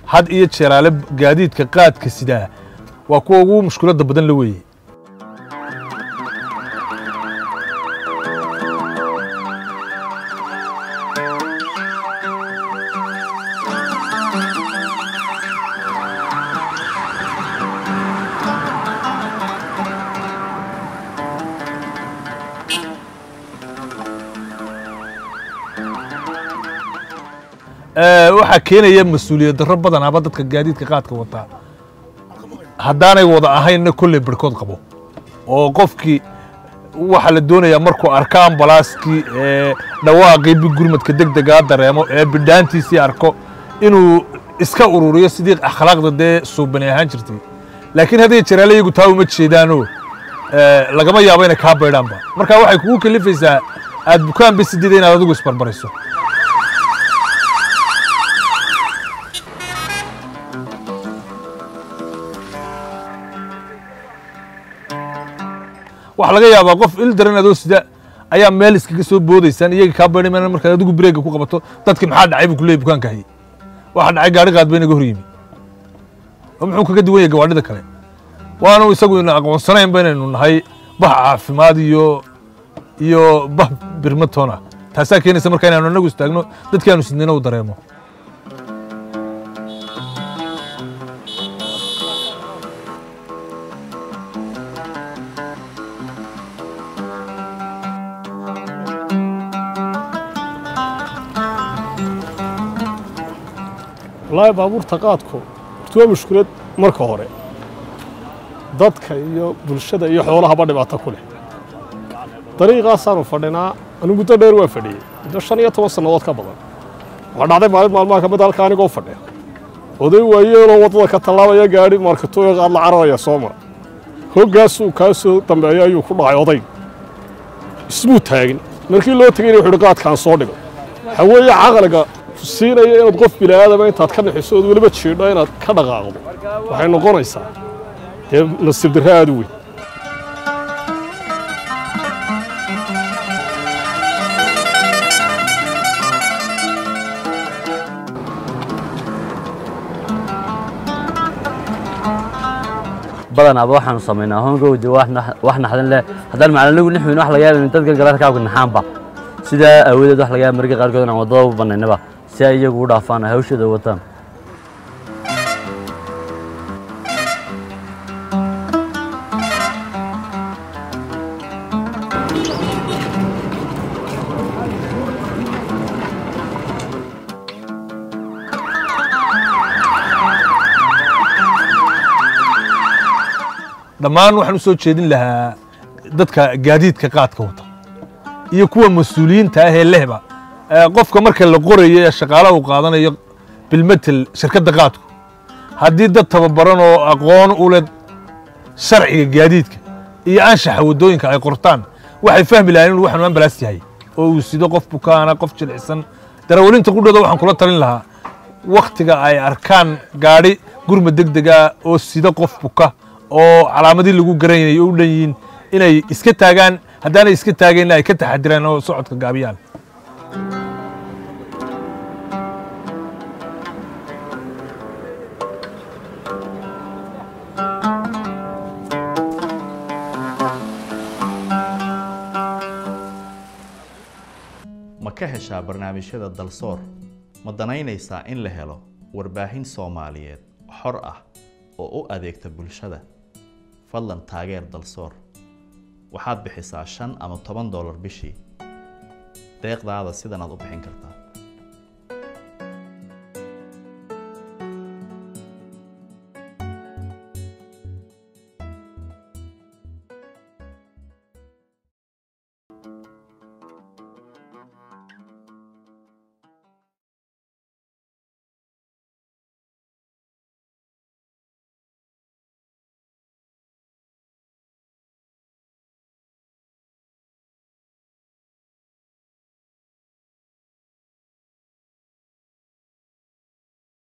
had iyo jeeraale gaadiidka qaadka sidaa waa kuwa ugu mushkiladda badan la weeye waxaa keenaya mas-uuliyad darro badanaaba dadka gaadiidka qaadka wataa haddaanay wada ahaynna kolley barhkood qabo oo qofkii waxaa la doonayaa markuu arko ambalaaskii ee dhawaaqii gurmadka deg degaa dareemo ee bidhaantiisii arko inuu iska ururiyo sidii akhlaaqda dee suubani ahaan jirtay laakiin hadday jaraale iyagu taa uma jeedaano lagama yaabo inay kaa baydhaanba marka waxay kugu kalifaysaa aad bukaanba sideeda inaad adigu isbarbarayso waxaa laga yaabaa qof il daran adoo sida ayaa meel iskaga soo boodaysaan iyaga kaa baydhi mayna markaad adigu bireega ku qabato dadkii maxaa dhacay buu kuleeyay bukaanka hayay waxa dhacay gaari qaad bay inaga hor yimi oo muxuu kaga duwan yahay gawaadhida kale waanu isagu ina aqoonsanayn ba inaynu nahay bah caafimaad iyo iyo bah birmatoona taasaa keenaysa marka inaanu anagu istaagno dadkii aanu sidnayna u dareemo wallaahi baabuurta qaadku horta waa mushkulad marka hore dadka iyo bulshada iyo xoolahaba dhibaato ku leh dariiqaasaanu fadhinaa anigu muddo dheer waa fadhiyey muddo shan iyo toban sannadood ka badan waxaa dhacday maalin maalmaha ka mid halka anigoo fadhiya oday waayeeloo waddada ka tallaabaya gaadhi markatooya qaad la cararaya soo mara hoggaasuu kaa soo dambeeya ayuu ku dhacay odayg ismuu taagin markii loo tegayna wuxuu hi qaadkaan soo dhigo haweeye caqliga siinaya inaad qof bini'aadama intaad ka nixiso ood weliba jiidho inaad ka dhaqaaqdo waxay noqonaysaa dee nasiib darre aad u weyn badanaaba waxaanu samaynaa hongowda wax naxdin leh haddaan macalinigu nixweyn wax laga yaaba in dadka gala rakaabka naxaanba sidaa aawadeed wax laga yaaba marka qaarkood inaan waddada u bannaynaba si ay iyagu u dhaafaan ay hawshooda wataan dhammaan waxaan u soo jeedin lahaa dadka gaadiidka qaadka wata iyo kuwa mas-uuliyiinta ah ee lehba qofka marka la qorayo ee shaqaalaha uu qaadanayo bilmetel shirkadda qaadku haddii dad tababaran oo aqoon u leh sharciga gaadiidka iyo anshaxa waddooyinka ay qortaan waxay fahmi lahayn inuu waxanu ambalaas yahay oo uu sido qof bukaana qof jilicsan darawalinta qudhooda waxaan kula talin lahaa wakhtiga ay arkaan gaadhi gurma deg dega oo sida qof buka oo calaamadii lagu garanayay oo u dhan yihiin inay iska taagaan haddaanay iska taageenna ay ka taxadiraan oo socodka gaabiyaan ma ka heshaa barnaamijyada dalsoor ma danaynaysaa in la helo warbaahin soomaaliyeed xor ah oo u adeegta bulshada fadlan taageer dalsoor waxaad bixisaa shan ama toban dollar bishii deeqdaada sidanaad u bixin kartaa